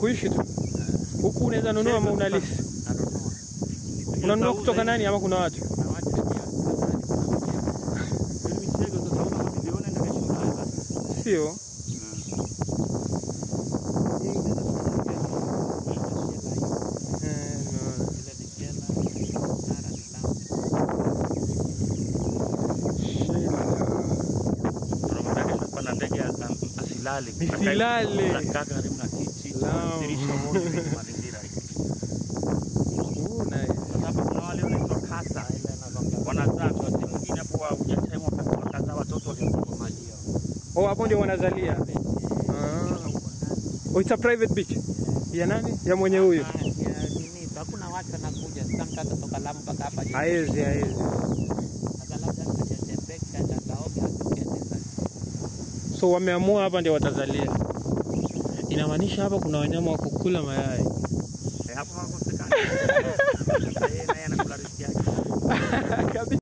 kuishi tu huku unaweza nunua ama unalisi Nanunua. unanunua kutoka nani ama kuna watu Na watu pia afadhali. Mimi mchego sasa una mamilioni ndio kesho basi. sio Eh, no. Tunamwambia kesho kupanda ndege a- asilale. Nisilale. Anakaa karibu na kiti. Naam. Dirisha wote kwenye mazingira. Oh, nice. Sasa hapa kuna wale wanaitwa kasa. Wanazaa tu sehemu nyingine hapo wa hujachemwa wakazaa watoto waliokuwa maji yao. Oh, hapo ndio wanazalia. Ah. Oh, it's a private beach. Ya nani? Ya mwenye huyu. hakuna watu wanakuja sasa mtu atatoka Lamu mpaka hapa juu. Haezi, haezi. Sasa labda tutatembea atakaoga atokeze So wameamua hapa ndio watazalia. Inamaanisha hapa kuna wanyama wa kukula mayai. Eh, hapo hakosekani. Eh, naye anakula riziki yake. Kabisa.